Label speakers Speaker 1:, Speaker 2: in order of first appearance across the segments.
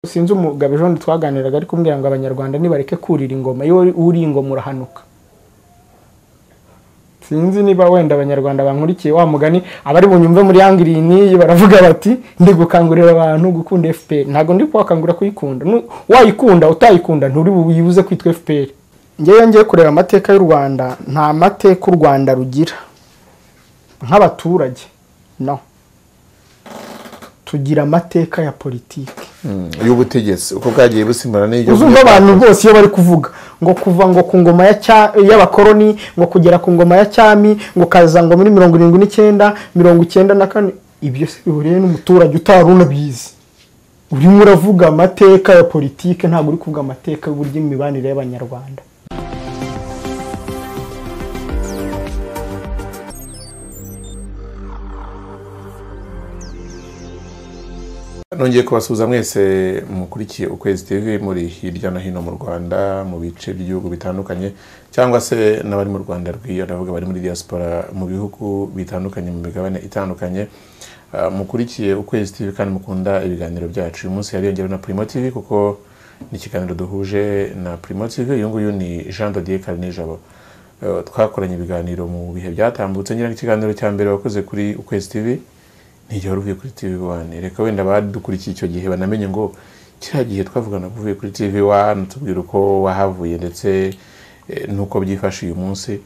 Speaker 1: sinzi umugabo ejo bundi twaganiraga ari kumbwira ngo abanyarwanda nibareke kurira ingoma iyo uriye ingoma urahanuka sinzi niba wenda abanyarwanda bankurikiye wa mugani abari bunyumve muri yangiriye n'iyi baravuga bati ndi gukangurira abantu gukunda fpr ntabwo ndi kubakangurira kuyikunda Nu- wayikunda utayikunda nturi buyibuze kwitwa fpr ngewe ngiye kureba amateka y'u rwanda nta mateka u rwanda rugira nk'abaturage no tugira amateka ya politiki
Speaker 2: y'ubutegetsi uko bwagiye busimbura n'ibyo
Speaker 1: uzumva abantu bose iyo bari kuvuga ngo kuva ngo ku ngoma ya Cya- y'abakoroni ngo kugera ku ngoma ya cyami ngo kaza ngo muri mirongo irindwi n'icyenda mirongo icyenda na kane ibyo se bihuriye n'umuturage utari unabizi urimo uravuga amateka ya politiki ntabwo uri kuvuga amateka y'uburyo imibanire y'abanyarwanda
Speaker 2: nongeye kubasuhuza mwese mukurikiye ukwezi tv muri hirya no hino mu rwanda mu bice by'ibihugu bitandukanye cyangwa se n'abari mu rwanda rw'iyo ndavuga bari muri diaspora mu bihugu bitandukanye mu migabane itandukanye Ah, mukurikiye ukwezi tv kandi mukunda ibiganiro byacu uyu munsi yariyongerewe na primo tv kuko ni ikiganiro duhuje na primo tv uyu nguyu ni jean dodier karinijabo Eh, twakoranye ibiganiro mu bihe byatambutse nyine ikiganiro cya mbere wakoze kuri ukwezi tv ntigihora uvuye kuri tv one reka wenda badukurikiye icyo gihe banamenye ngo kiriya gihe twavuganaga uvuye kuri tv one tubwira uko wahavuye ndetse eh, n'uko byifashe uyu munsi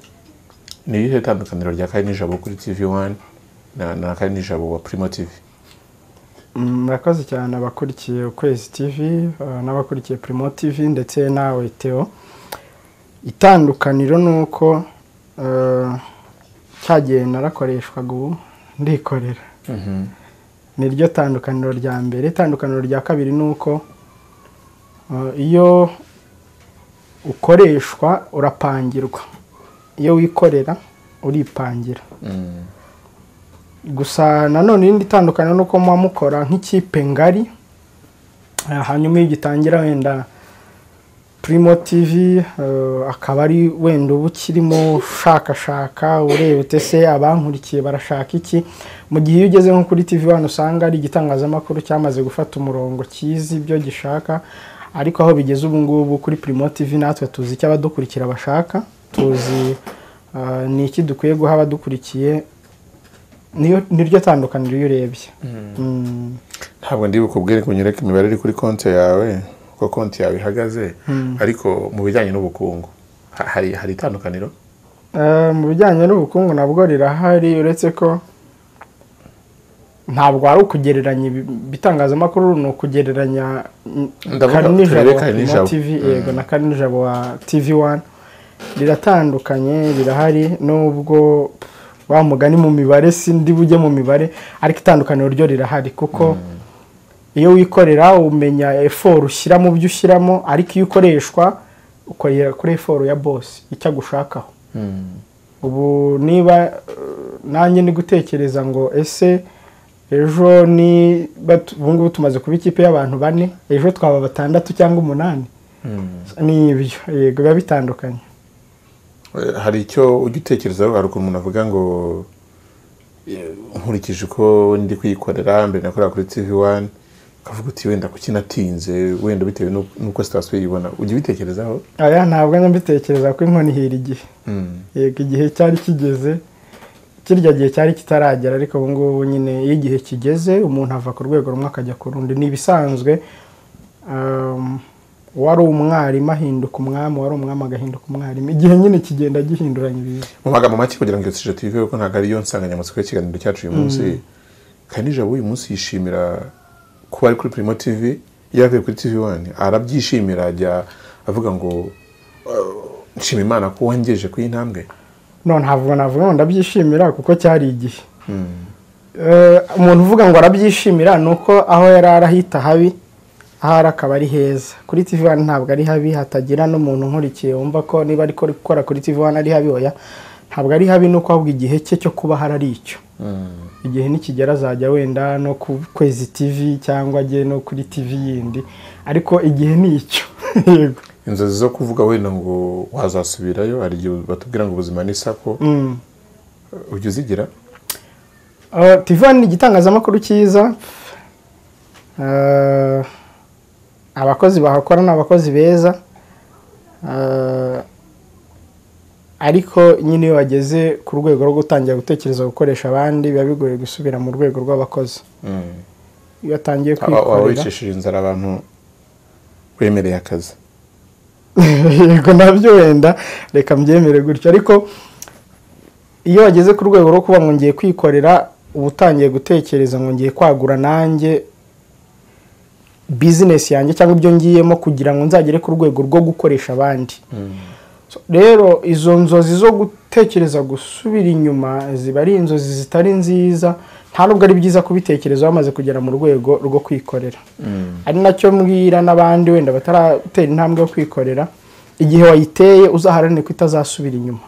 Speaker 2: ni irihe tandukaniro rya kari n'ijabo kuri tv one na, na kari n'ijabo wa primo tv
Speaker 1: murakoze cyane abakurikiye ukwezi tv eh, n'abakurikiye primo tv ndetse nawe teo itandukaniro ni uko eh, cya gihe narakoreshwaga ubu ndikorera ni ryo tandukaniro rya mbere itandukaniro rya kabiri ni uko eh, iyo ukoreshwa urapangirwa iyo wikorera uripangira gusa nanone irindi tandukaniro ni uko muba mukora nk'ikipe ngari Eh, hanyuma iyo gitangira wenda primo tv eh, akaba ari wenda uba ukirimo ushakashaka ureba ute se abankurikiye barashaka iki mu gihe iyo ugeze nko kuri tv wano usanga ari igitangazamakuru cyamaze gufata umurongo kizi ibyo gishaka ariko aho bigeze ubu ngubu kuri primo tv natwe tuzi icyo abadukurikira bashaka tuzi eh, ni iki dukwiye guha abadukurikiye niyo niryo tandukaniro iyo urebye Mm.
Speaker 2: ntabwo ndi bukubwire ko unyereke imibare iri kuri konti yawe uko konti yawe ihagaze ariko mu bijyanye n'ubukungu ha- hari hari itandukaniro
Speaker 1: Eh, mu bijyanye n'ubukungu nabwo rirahari uretse ko ntabwo ari ukugereranya ibi- ibitangazamakuru ni ukugereranya mm,
Speaker 2: Ndavuga
Speaker 1: Kari Nijabo
Speaker 2: turebe
Speaker 1: wa
Speaker 2: Kari
Speaker 1: Primo
Speaker 2: Nijabo.
Speaker 1: TV yego na Kari Nijabo wa TV One riratandukanye rirahari nubwo wa mugani mu mibare sindi bujye mu mibare ariko itandukaniro ryo rirahari kuko iyo wikorera umenya eforu ushyira mu byo ushyiramo ariko iyo ukoreshwa ukorera kuri eforu ya bose icyo agushakaho ubu niba eh, nanjye ndi gutekereza ngo ese ejo ni batu- ubu ngubu tumaze kuba ikipe y'abantu bane ejo twaba batandatu cyangwa umunani ni ibyo yego biba bitandukanye
Speaker 2: Eh, hari icyo ujya utekerezaho hari ukuntu umuntu avuga ngo eh, nkurikije uko ndi kuyikorera mbere nakorera kuri tv one ukavuga uti wenda kuki natinze wenda bitewe n'uko- n'uko sitasiyo yibona ujya ubitekerezaho
Speaker 1: aya ntabwo njya mbitekereza ko inkoni ihira igihe yego igihe cyari kigeze kirya gihe cyari kitaragera ariko ubu ngubu nyine iyo igihe kigeze umuntu ava ku rwego rumwe akajya ku rundi ni ibisanzwe um, uwari umwarimu ahinduka umwami uwari umwami agahinduka umwarimu igihe nyine kigenda gihinduranya ibintu
Speaker 2: mu magambo make kugira ngo iyo sije tuyiveho ko ntabwo ariyo nsanganyamatsiko y'ikiganiro cyacu uyu munsi kandi jabo uyu munsi yishimira kuba ari kuri primo tv iyo yavuye kuri tv one arabyishimira ajya avuga ngo "Eh, nshima imana ko wangejeje ku y'intambwe
Speaker 1: none ntabwo navuga ngo ndabyishimira kuko cyari igihe Eh, umuntu uvuga ngo arabyishimira ni uko aho yari arahita habi ahari akaba ari heza kuri tv one ntabwo ari habi hatagira n'umuntu nkurikiye wumva ko niba ari gukora kuri tv one ari habi oya ntabwo ari habi ni uko ahubwo igihe cye cyo kuba hari ari icyo igihe nikigera azajya wenda no ku kwezi tv cyangwa ajye no kuri tv yindi ariko igihe ni icyo yego
Speaker 2: inzozi zo kuvuga wenda ngo wazasubirayo hari igihe batubwira ngo ubuzima ni sako ujya uzigira
Speaker 1: Uh, TV One ni igitangazamakuru cyiza Uh, abakozi bahakora ni abakozi beza Ah, ariko nyine iyo bageze ku rwego rwo gutangira gutekereza gukoresha abandi biba bigoye gusubira mu rwego rw'abakozi
Speaker 2: Mm.
Speaker 1: iyo atangiye
Speaker 2: Aba- waba
Speaker 1: kwikorera
Speaker 2: wicishije inzara abantu wemereye akazi
Speaker 1: yego nabyo wenda reka mbyemere gutyo ariko iyo wageze ku rwego rwo kuba ngo ngiye kwikorera uba utangiye gutekereza ngo ngiye kwagura nanjye bizinesi yanjye cyangwa ibyo ngiyemo kugira ngo nzagere ku rwego rwo gukoresha abandi So, rero izo nzozi zo gutekereza gusubira inyuma ziba ari inzozi zitari nziza nta nubwo ari byiza kubitekereza bamaze kugera mu rwego rwo kwikorera ari nacyo mbwira n'abandi wenda bataratera intambwe yo kwikorera igihe wayiteye uzaharanire ko itazasubira inyuma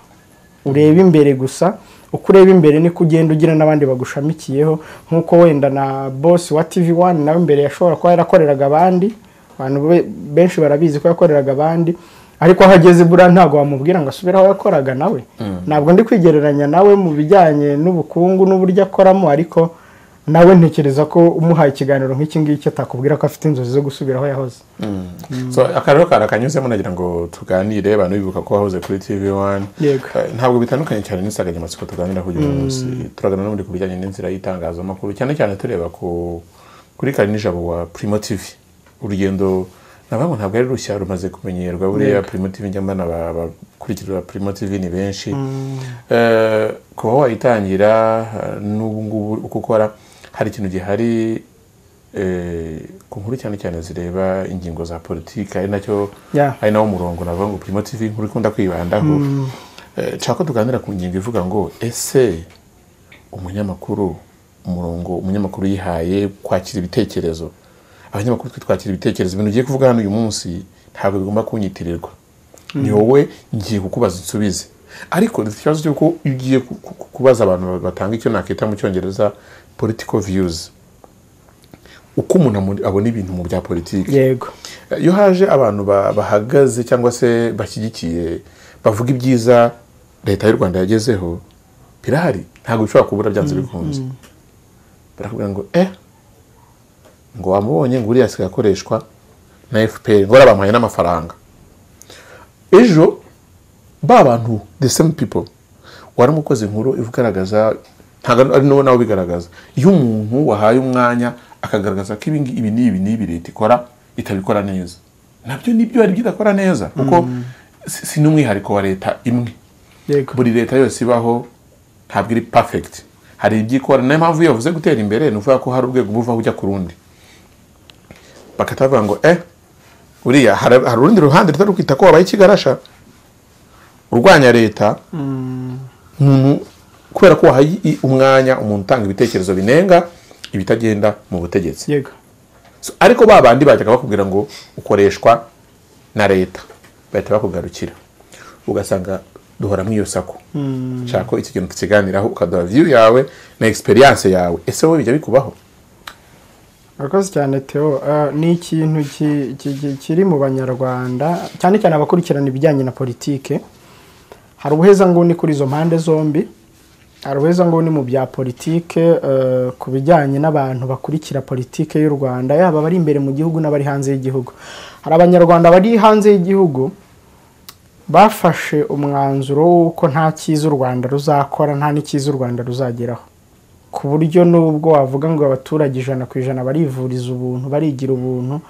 Speaker 1: urebe imbere gusa uko ureba imbere niko ugenda ugira n'abandi bagushamikiyeho nk'uko wenda na bosi wa tv wani nawe imbere yashobora kuba yarakoreraga abandi abantu be- benshi barabizi ko yakoreraga abandi ariko aho ageze buriya ntabwo wamubwira ngo asubire aho yakoraga nawe ntabwo ndi kwigereranya nawe mu bijyanye n'ubukungu n'uburyo akoramo ariko nawe ntekereza ko umuhaye ikiganiro nk'iki ngiki atakubwira ko afite inzozi zo gusubira aho yahoze
Speaker 2: so aka rero kari akanyuzemo nagira ngo tuganire abantu bibuka ko wahoze kuri tv wani
Speaker 1: Yego.
Speaker 2: Eh, ntabwo bitandukanye cyane n'insanganyamatsiko tuganira kuri uyu munsi turagana n'ubundi ku bijyanye n'inzira y'itangazamakuru cyane cyane tureba ku kuri kari nijabo wa primo tv urugendo nabamwe ntabwo ari rushya rumaze kumenyerwa buriya primo tv njya mbona aba- abakurikira primo tv ni benshi Eh, kuba wayitangira eh, n'ubu ngubu uko ukora hari ikintu gihari eh, ku nkuru cyane cyane zireba ingingo za politiki ari nacyo
Speaker 1: Yeah.
Speaker 2: ari nawo murongo navuga ngo primo tv nkuru ikunda kwibandaho Eh, nshaka ko tuganira ku ngingo ivuga ngo ese umunyamakuru umurongo umunyamakuru yihaye kwakira ibitekerezo abanyamakuru twe twakira ibitekerezo ibintu ugiye kuvuga hano uyu munsi ntabwo bigomba kunyitirirwa ni wowe ngiye kukubaza insubize ariko dufite ikibazo cy'uko iyo ugiye ku- ku- ku- kubaza abantu batanga icyo nakita mu cyongereza political views uko umuntu amu- abona ibintu mu bya politiki
Speaker 1: yego
Speaker 2: iyo haje abantu ba- bahagaze cyangwa se bashyigikiye bavuga ibyiza leta y'u rwanda yagezeho birahari ntabwo bishobora kubura byanze bikunze barakubwira ngo eh ngo wamubonye ngo uriya asigaye akoreshwa na fpr ngo bariya bamuhaye n'amafaranga ejo ba bantu the same people waramukoze inkuru igaragaza ntabwo ari nawe nawe ubigaragaza iyo umuntu wahaye umwanya akagaragaza ko ibi ngi- ibi n'ibi n'ibi leta ikora itabikora neza nabyo nibyo hari ibyo idakora neza kuko si si n'umwihariko wa leta imwe
Speaker 1: yego
Speaker 2: buri leta yose ibaho ntabwo iri perfect hari ibyo ikora niyo mpamvu iyo bavuze gutera imbere ni ukuvuga ko hari urwego uba uvaho ujya ku rundi bagahita bavuga ngo eh uriya hari hari urundi ruhande rutari kwita ko wabaye ikigarasha urwanya leta umuntu kubera ko wahaye i- umwanya umuntu utanga ibitekerezo binenga ibitagenda mu butegetsi
Speaker 1: yego
Speaker 2: So, ariko ba bandi bajyaga bakubwira ngo ukoreshwa na leta bahita bakugarukira ugasanga duhora mu iyo sako nshaka ko iki kintu tukiganiraho ukaduha view yawe na experience yawe ese wowe bijya bikubaho
Speaker 1: Murakoze cyane Theo Ah, ni ikintu ki- ki- ki- kiri mu banyarwanda cyane cyane abakurikirana ibijyanye na politike hari ubuhezanguni kuri izo mpande zombi hari ubuhezanguni mu bya politike eh, ku bijyanye n'abantu bakurikira politike y'u rwanda yaba abari imbere mu gihugu n'abari hanze y'igihugu hari abanyarwanda bari hanze y'igihugu bafashe umwanzuro w'uko nta cyiza u rwanda ruzakora nta n'icyiza u rwanda ruzageraho ku buryo n'ubwo wavuga ngo abaturage ijana ku ijana barivuriza ubuntu barigira ubuntu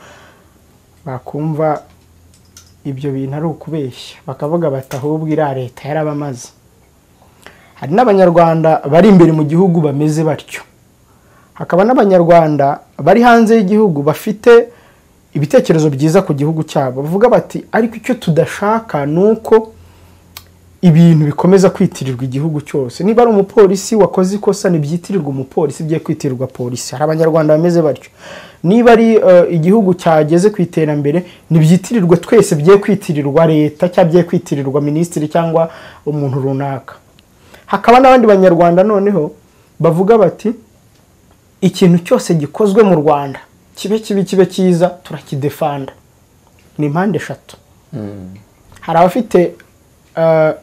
Speaker 1: bakumva ibyo bintu ari ukubeshya bakavuga bati ahubwo iriya leta yarabamaze hari n'abanyarwanda bari imbere mu gihugu bameze batyo hakaba n'abanyarwanda bari hanze y'igihugu bafite ibitekerezo byiza ku gihugu cyabo bavuga bati ariko icyo tudashaka ni uko ibintu bikomeza kwitirirwa igihugu cyose niba ari umupolisi wakoze ikosa ntibyitirirwa umupolisi bye kwitirirwa polisi hari abanyarwanda bameze batyo niba ari eh, igihugu cyageze ku iterambere ntibyitirirwe twese bye kwitirirwa leta cyangwa bye kwitirirwa minisitiri cyangwa umuntu runaka hakaba n'abandi banyarwanda noneho bavuga bati ikintu cyose gikozwe mu rwanda kibe kibi kibe cyiza turakidefanda ni mpande eshatu hari abafite eh,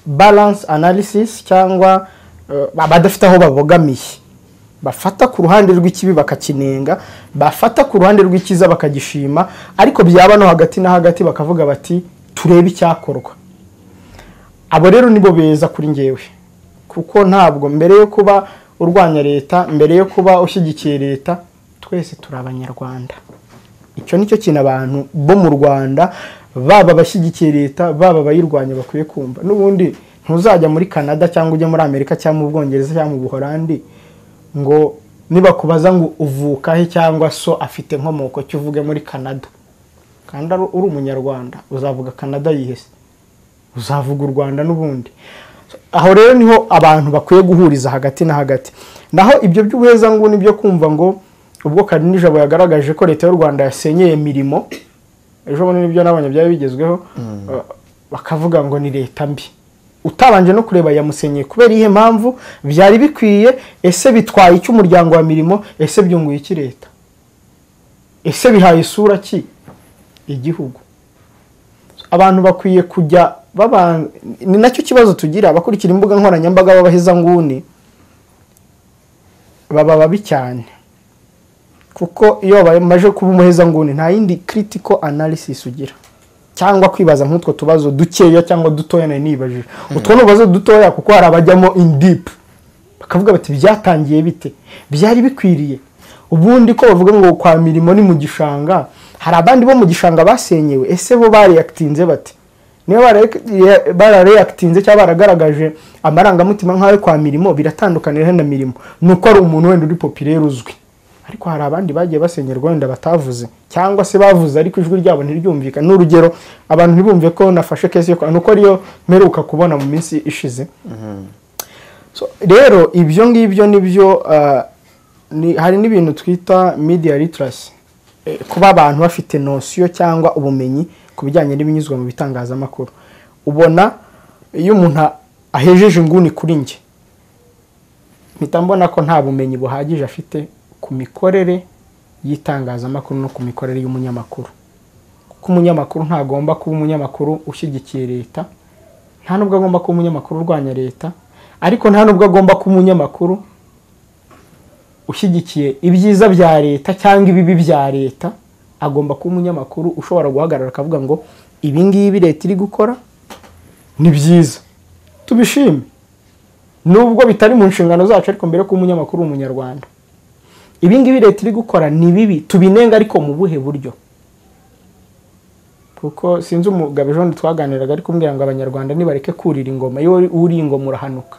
Speaker 1: balance analysis cyangwa eh, abadafite aho babogamiye bafata ku ruhande rw'ikibi bakakinenga bafata ku ruhande rw'icyiza bakagishima ariko byaba no hagati na hagati bakavuga bati turebe icyakorwa abo rero nibo beza kuri ngewe kuko ntabwo mbere yo kuba urwanya leta mbere yo kuba ushyigikiye leta twese turi abanyarwanda icyo ni cyo kintu abantu bo mu rwanda baba abashyigikiye leta baba abayirwanya bakwiye kumva n'ubundi ntuzajya muri canada cyangwa ujye muri amerika cyangwa mu bwongereza cyangwa mu buholandi ngo nibakubaza ngo uvuka he cyangwa so afite inkomoko cyo uvuge muri canada kandi uri umunyarwanda uzavuga canada yihese uzavuga u rwanda n'ubundi aho rero niho abantu bakwiye guhuriza hagati na hagati naho ibyo by'ubuheza nguni byo kumva ngo ubwo nijabo yagaragaje ko leta y'u rwanda yasenyeye imirimo ejo bundi nibyo n'abanya byari bigezweho bakavuga ngo ni leta mbi utabanje no kureba yamusenyeye kubera iyihe mpamvu byari bikwiye ese bitwaye iki umuryango wa mirimo ese byunguye iki leta ese bihaye isura ki igihugu abantu bakwiye kujya ni nacyo kibazo tugira abakurikira imbuga nkoranyambaga b'abahezanguni baba babi cyane kuko iyo bamaze kuba umuhezanguni nta yindi critical analysis ugira cyangwa kwibaza nk'utwo tubazo dukeya cyangwa dutoya nari nibajije utwo ni ububazo dutoya kuko hari abajyamo in deep bakavuga bati byatangiye bite byari bikwiriye ubundi ko bavuga ngo kwa mirimo ni mu gishanga hari abandi bo mu gishanga basenyewe ese bo bariyakitinze bati niba barareyakitinze cyangwa baragaragaje amarangamutima nk'ayo kwa mirimo biratandukanira na mirimo ni uko ari umuntu wenda uri popirere uzwi ariko hari abandi bagiye basenyerwa wenda batavuze cyangwa se bavuze ariko ijwi ryabo ntiryumvikane n'urugero abantu ntibumve ko nafashe kesi yo kwa nuko ariyo mperuka kubona mu minsi ishize rero ibyo ngibyo nibyo hari n'ibintu twita media literacy kuba abantu bafite nosiyo cyangwa ubumenyi ku bijyanye n'ibinyuzwa mu bitangazamakuru ubona iyo umuntu ahejeje inguni kuri njye mpita mbona ko nta bumenyi buhagije afite ku mikorere y'itangazamakuru no ku mikorere y'umunyamakuru kuko umunyamakuru ntagomba kuba umunyamakuru ushyigikiye leta nta nubwo agomba kuba umunyamakuru urwanya leta ariko nta nubwo agomba kuba umunyamakuru ushyigikiye ibyiza bya leta cyangwa ibibi bya leta agomba kuba umunyamakuru ushobora guhagarara akavuga ngo ibi ngibi leta iri gukora ni byiza tubishime nubwo bitari mu nshingano zacu ariko mbere ko umunyamakuru umunyarwanda ibi ngibi leta iri gukora ni bibi tubinenga ariko mu buhe buryo kuko sinzi umugabo ejo twaganiraga ariko umbwira ngo abanyarwanda nibareke kurira ingoma iyo uri ingoma urahanuka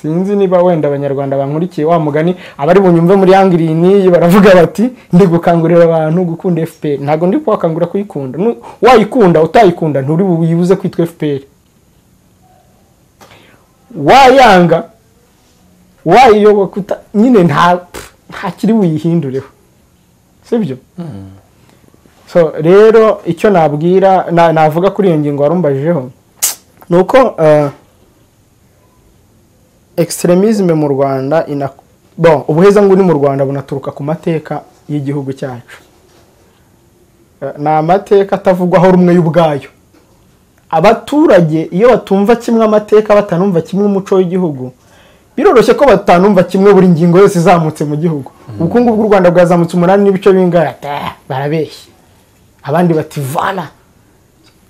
Speaker 1: sinzi niba wenda abanyarwanda bankurikiye wa mugani abari bunyumve muri yangirini baravuga bati ndi gukangurira abantu gukunda fpr ntabwo ndi kubakangurira kuyikunda wayikunda utayikunda nturi buyibuze kwitwa fpr wayanga wayiyoboka nyine nta kiri buyihindureho sibyo so rero icyo nabwira navuga kuri iyo ngingo warumbajijeho ni uko extremism mu rwanda bon ubuhezanguni mu rwanda bunaturuka ku mateka y'igihugu cyacu ni amateka atavugwaho rumwe y'ubwayo abaturage iyo batumva kimwe amateka batanumva kimwe umuco w'igihugu biroroshye ko batanumva kimwe buri ngingo yose izamutse mu gihugu ubukungu bw'u rwanda bwazamutse umunani n'ibice bingana barabeshya abandi bati vana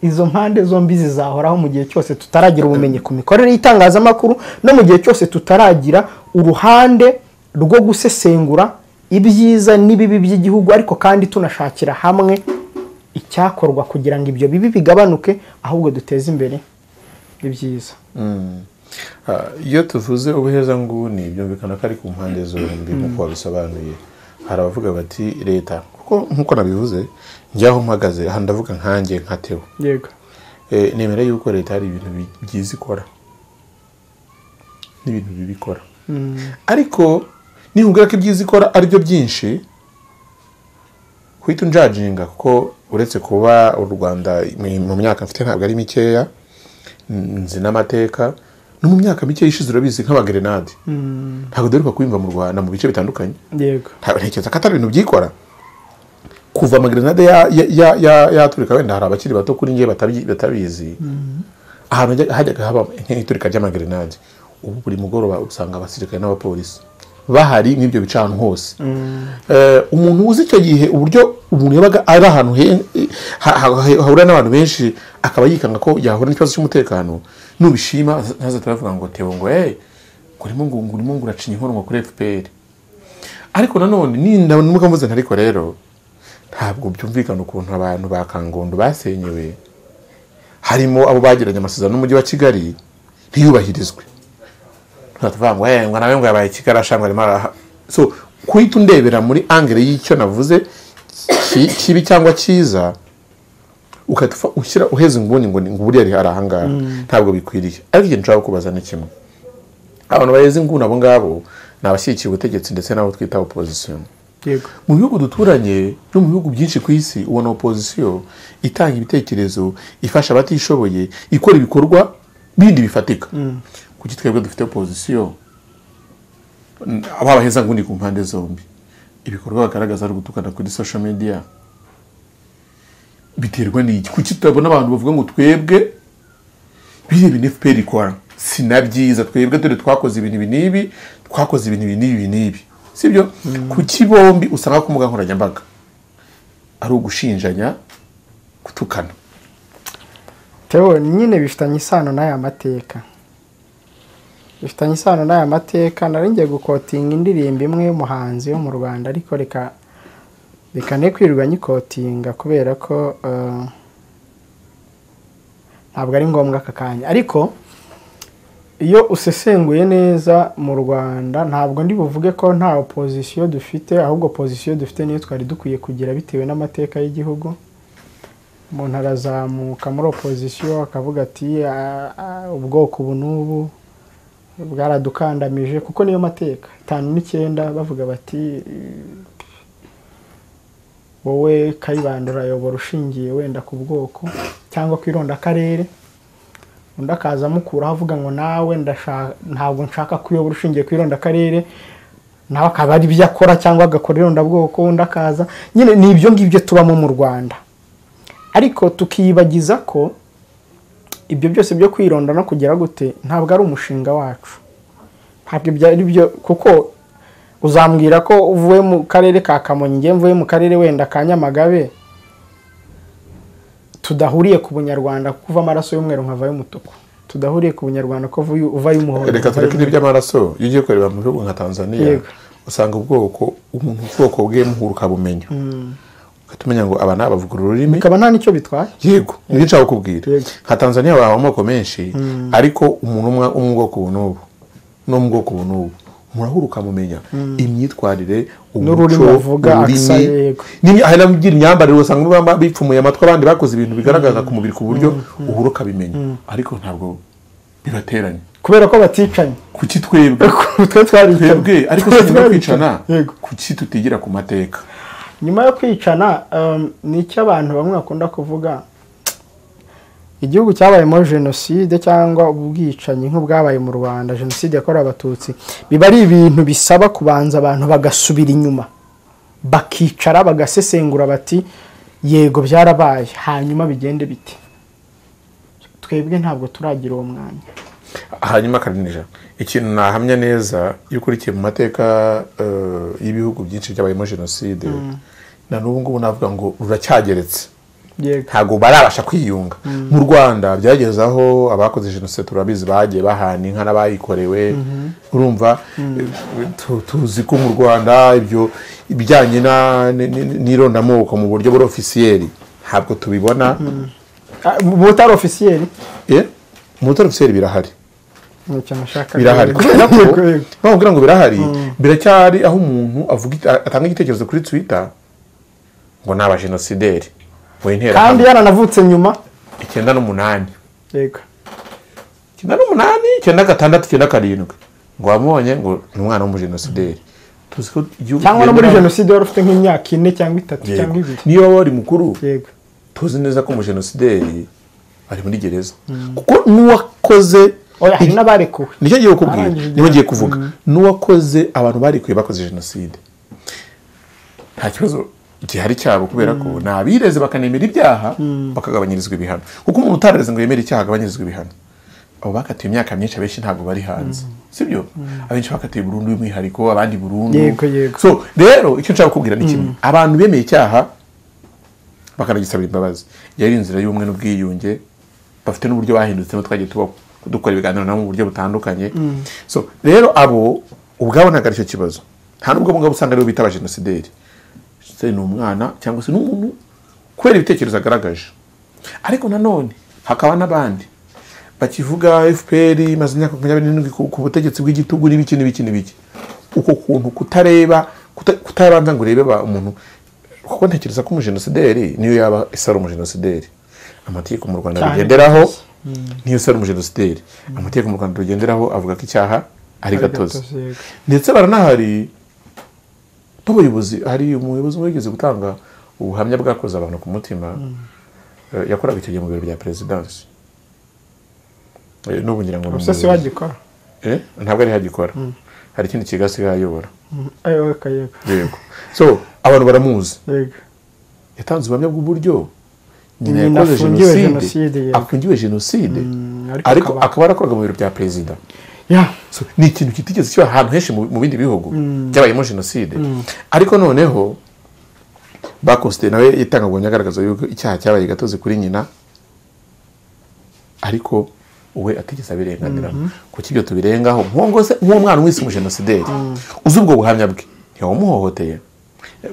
Speaker 1: izo mpande zombi zizahoraho mu gihe cyose tutaragira ubumenyi ku mikorere y'itangazamakuru no mu gihe cyose tutaragira uruhande rwo gusesengura ibyiza n'ibibi by'igihugu ariko kandi tunashakira hamwe icyakorwa kugira ngo ibyo bibi bigabanuke ahubwo duteze imbere ibyiza
Speaker 2: iyo tuvuze ubuhezanguni byumvikana ko ari ku mpande zombi nk'uko wabisobanuye hari abavuga bati leta nk'uko nabivuze njyaho mpagaze aha ndavuga nkange nkatewe
Speaker 1: yego
Speaker 2: nemera yuko leta hari ibintu byiza ikora n'ibintu bibi ikora ariko nihubwira ko ibyiza ikora aribyo byinshi uhita unjajinga kuko uretse kuba u rwanda mu myaka mfite ntabwo ari mikeya nzi n'amateka no mu myaka mike yishize urabizi nk'abagerenade ntabwo duheruka kubimva mu rwanda mu bice bitandukanye
Speaker 1: yego
Speaker 2: ntekereza ko atari ibintu byikora kuva amagerenade yaturika wenda hari abakiri bato kuri ngewe batabizi ahantu hajyaga haba nk'iturika ry'amagerenade ubu buri mugoroba usanga abasirikare n'abapolisi bahari n'ibyo bica ahantu hose Eh, umuntu uzi icyo gihe uburyo umuntu yabaga ari ahantu he- ha- ha- hahurira n'abantu benshi akaba yikanga ko yahura n'ikibazo cy'umutekano nubishima ntazahita aravuga ngo tebo ngo hey urimo ngo urimo ngo uracinya inkoronko kuri fpr ariko nanone ninda n'ubwo mvuze ntariko rero ntabwo byumvikana ukuntu abantu ba kangondo basenyewe harimo abo bagiranye amasezerano n'umujyi wa kigali ntiyubahirizwe tuvuga ngo hey, ngo nawe ngo yabaye kigali ashangwa arimo araha so kuhita undebera muri angere y'icyo navuze ki- kibi cyangwa cyiza ukahita ufa- ushyira uheze inguni ngo ni- ngo buriya ari hari ahangaha ntabwo bikwiriye ariko ikintu nshaka kubaza ni kimwe abantu baheze inguni abo ngabo ni abashyigikiye ubutegetsi ndetse n'abo twita opozisiyo
Speaker 1: yego
Speaker 2: mu bihugu duturanye no mu bihugu byinshi ku isi ubona opozisiyo itanga ibitekerezo ifasha abatishoboye ikora ibikorwa bindi bifatika kuki twebwe dufite opozisiyo n- babaheza ngundi ku mpande zombi ibikorwa bagaragaza ari ugutukana kuri social media biterwa n'iki kuki tutabona abantu bavuga ngo twebwe bireba ibintu fpr ikora si na byiza twebwe dore twakoze ibintu ibi n'ibi twakoze ibintu ibi n'ibi ibi n'ibi sibyo kuki bombi usanga ku mbuga nkoranyambaga ari ugushinjanya gutukana
Speaker 1: Teo nyine bifitanye isano n'aya mateka bifitanye isano n'aya mateka nari ngiye gukotinga indirimbo imwe y'umuhanzi wo mu rwanda ariko reka reka ne kwirirwa nyikotinga kubera ko eh, ntabwo ari ngombwa aka kanya ariko iyo usesenguye neza mu rwanda ntabwo ndi buvuge ko nta opozisiyo dufite ahubwo opozisiyo dufite niyo twari dukwiye kugira bitewe n'amateka y'igihugu umuntu arazamuka muri opozisiyo akavuga ati "Ah, ah, ubwoko ubu n'ubu bwaradukandamije kuko niyo mateka itanu n'icyenda bavuga bati wowe kayibanda urayobora ushingiye wenda ku bwoko cyangwa ku irondakarere undi akaza amukuraho avuga ngo nawe ndasha- ntabwo nshaka kuyobora ushingiye ku irondakarere nawe akaba ari ibyo akora cyangwa agakora irondabwoko undi akaza nyine ni ibyo ngibyo tubamo mu rwanda ariko tukiyibagiza ko ibyo byose byo kwironda no kugira gute ntabwo ari umushinga wacu ntabwo ibyo ari byo kuko uzambwira ko uvuye mu karere ka kamonyi ngewe mvuye mu karere wenda ka nyamagabe tudahuriye ku bunyarwanda kuko uva amaraso y'umweru nkavayo umutuku tudahuriye ku bunyarwanda ko uvuye- uvayo umuhondo
Speaker 2: reka
Speaker 1: uvayo
Speaker 2: tureke n'iby'amaraso iyo ugiye kureba mu bihugu nka tanzania
Speaker 1: Yego.
Speaker 2: usanga ubwoko umuntu ubwoko bwe muhura ukabumenya ugahita umenya ngo aba ni abavuga ururimi
Speaker 1: bikaba nta n'icyo bitwaye
Speaker 2: yego nibyo nshaka kukubwira
Speaker 1: Yego.
Speaker 2: nka tanzania haba amoko menshi ariko umuntu umwe wo mu bwoko ubu n'ubu no mu bwoko ubu n'ubu murahura ukamumenya imyitwarire
Speaker 1: N'ururimi
Speaker 2: umuco,
Speaker 1: avuga,
Speaker 2: ururimi,
Speaker 1: accent, yego.
Speaker 2: n'imi- hari n'abagira imyambarire usanga baba bipfumuye amatwi abandi bakoze ibintu bigaragaza ku mubiri ku buryo uhura ukabimenya ariko ntabwo bibateranya
Speaker 1: kubera ko baticanye
Speaker 2: kuki twebwe
Speaker 1: twe twaricanye
Speaker 2: twebwe ariko
Speaker 1: Twe
Speaker 2: si nyuma yo kwicana
Speaker 1: twaricanye. yego
Speaker 2: kuki tutigira ku mateka
Speaker 1: nyuma yo kwicana um, ni icyo abantu bamwe bakunda kuvuga igihugu cyabayemo jenoside cyangwa ubwicanyi nk'ubwabaye mu rwanda jenoside yakorewe abatutsi biba ari ibintu bisaba kubanza abantu bagasubira inyuma bakicara bagasesengura bati yego byarabaye hanyuma bigende bite twebwe ntabwo turagira uwo mwanya
Speaker 2: hanyuma karinija ikintu nahamya neza iyo ukurikiye mu mateka eh, y'ibihugu byinshi byabayemo jenoside na n'ubu ngubu navuga ngo ruracyageretse
Speaker 1: yego
Speaker 2: ntabwo barabasha kwiyunga mu rwanda byageze aho abakoze jenoside turabizi bagiye bahana inka n'abayikorewe urumva Tu- tuzi ko mu rwanda ibyo ibijyanye na- n- n- n'irondamoko mu buryo buri ofisiyeri ntabwo tubibona
Speaker 1: Ah, mu butari ofisiyeri
Speaker 2: Eh, mu butari ofisiyeri birahari
Speaker 1: ni icyo nashakaga
Speaker 2: birahari
Speaker 1: Yego,
Speaker 2: kubera ko
Speaker 1: yego, yego.
Speaker 2: bakubwira ngo birahari biracyari aho umuntu avuga ite- atanga igitekerezo kuri twitter ngo ni abajenosideri mu
Speaker 1: kandi
Speaker 2: interahamwe
Speaker 1: yaranavutse nyuma
Speaker 2: icyenda n'umunani
Speaker 1: yego
Speaker 2: icyenda n'umunani icyenda gatandatu icyenda karindwi ngo wamubonye ngo ni umwana w'umujenosideri tuzi ko igihugu
Speaker 1: cyangwa no muri
Speaker 2: kigenda-
Speaker 1: jenoside wari ufite nk'imyaka ine cyangwa itatu
Speaker 2: Yego.
Speaker 1: cyangwa ibiri
Speaker 2: niba wari mukuru
Speaker 1: yego
Speaker 2: tuzi neza ko umujenosideri ari muri gereza kuko n'uwakoze
Speaker 1: oya hari n'abarekuwe
Speaker 2: nicyo ngiye kukubwira
Speaker 1: Arangije
Speaker 2: niba ngiye kuvuga n'uwakoze abantu barikuye bakoze jenoside nta kibazo gihari cyabo kubera ko ni abireze bakanemera ibyaha bakagabanyirizwa ibihano kuko umuntu utareze ngo yemere icyaha agabanyirizwa ibihano abo bakatiwe imyaka myinshi abenshi ntabwo bari hanze sibyo abenshi bakatiwe burundu y'umwihariko abandi burundu
Speaker 1: Yego, yego.
Speaker 2: so rero icyo nshaka kukubwira ni kimwe abantu bemeye icyaha bakanagisabira imbabazi yari inzira y'ubumwe n'ubwiyunge bafite n'uburyo bahindutse twagiye tuba dukora ibiganiro nabo mu buryo butandukanye so rero abo ubwabo ntabwo aricyo kibazo nta n'ubwo bungabo usanga aribo bita abajenosideri se ni umwana cyangwa se ni umuntu kubera ibitekerezo agaragaje ariko nanone hakaba n'abandi bakivuga fpr imaze imyaka makumyabiri n'irindwi ku ku butegetsi bw'igitugu n'ibiki n'ibiki n'ibiki uko kuntu kutareba kuta- kutabanza ngo urebe ba- umuntu kuko ntekereza ko umujenosideri niyo yaba isara umujenosideri amategeko mu rwanda
Speaker 1: Cyane.
Speaker 2: bigenderaho niyo sara umujenosideri amategeko mu rwanda rugenderaho avuga ko icyaha ari gatozi
Speaker 1: gatozi, yego.
Speaker 2: ndetse baranahari n'ubuyobozi hari umuyobozi umwe wigeze gutanga ubuhamya bwakoze abantu ku mutima eh, yakoraga icyo gihe mu biro bya perezidansi Eh, n'ubu ngira ngo ni
Speaker 1: gusa si
Speaker 2: umuyobozi.
Speaker 1: wagikora
Speaker 2: Eh, ntabwo ariho agikora hari ikindi kigo asigaye ayobora
Speaker 1: ayo yego yego
Speaker 2: yego so abantu baramuzi
Speaker 1: yego
Speaker 2: yatanze ubuhamya bw'uburyo nyina
Speaker 1: Nyina
Speaker 2: yakoze
Speaker 1: afungiwe
Speaker 2: jenoside
Speaker 1: jenoside, yego.
Speaker 2: afungiwe jenoside
Speaker 1: Mm, ariko
Speaker 2: ariko
Speaker 1: akaba-
Speaker 2: akaba yarakoraga mu biro bya perezida
Speaker 1: ya
Speaker 2: So, ni ikintu kitigeze kiba ahantu henshi mu mu bindi bihugu byabayemo jenoside ariko noneho bakosite nawe yitangagumya agaragaza yuko icyaha cyabaye gatozi kuri nyina ariko we atigeze abirenganiramo kuko ibyo tubirengaho nk'uwo se nk'uwo mwana wese umujenosideri uzi ubwo buhamya bwe ntiwamuhohoteye